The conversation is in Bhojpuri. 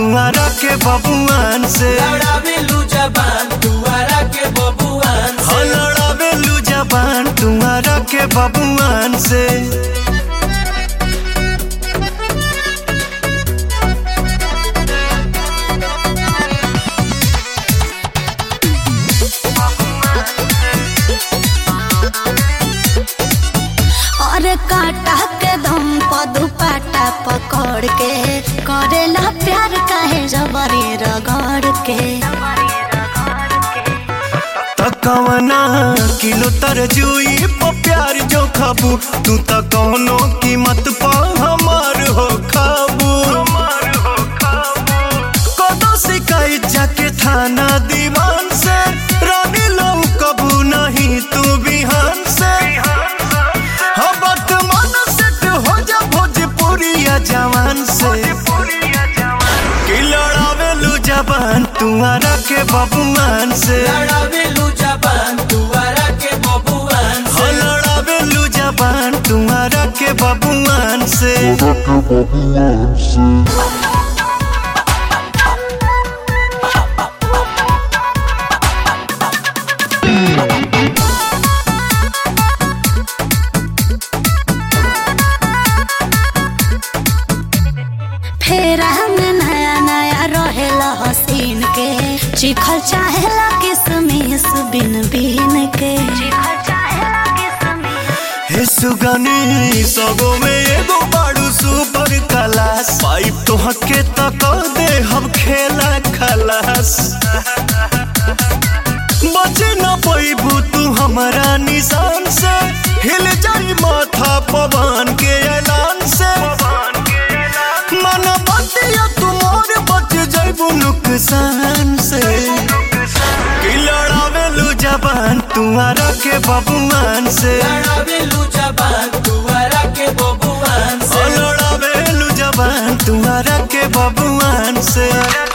तुम्हारा के बबुआन से लड़ावेलू जबान दुआरा के बबुआन हो से लड़ावेलू जबान तुम्हारा के बबुआन से और काटा के दम पर दुपट्टा पकड़ के करेला प्यार काहे जबरी रगड़ के तकवना किलो तरजुई प प्यार जो खाबू तू त कौनो कीमत पा हमार हो खाबू कदो शिकायत जाके थाना दीवान से रानी लो कबू नहीं तू बिहान से हबत मन सेट हो जा भोजपुरिया जवान से कि लड़ावेलू जबान तुम्हारा के बबुआन से लड़ावेलू जबान दुआरा के बबुआन हो से लड़ावेलू जबान तुम्हारा के बबुआन से फेरा में नया नया रहेला हसीन के चिखल चाहेला किसमिस बिन बिन के हे सुगनी सबो में एगो बाड़ू सुपर क्लास पाइप तो हके तक दे हम खेला खलास बचे न पैबू तू हमारा निशान से हिल जाई माथा पवन के ऐलान से मन बतिया तुमार बच जाइबू नुकसान से कि लड़ावेलू जबान तुम्हारा के बबुआन से लड़ावेलू जबान दुआरा के बबुआन ओ से लड़ावेलू जबान तुम्हारा के बबुआन से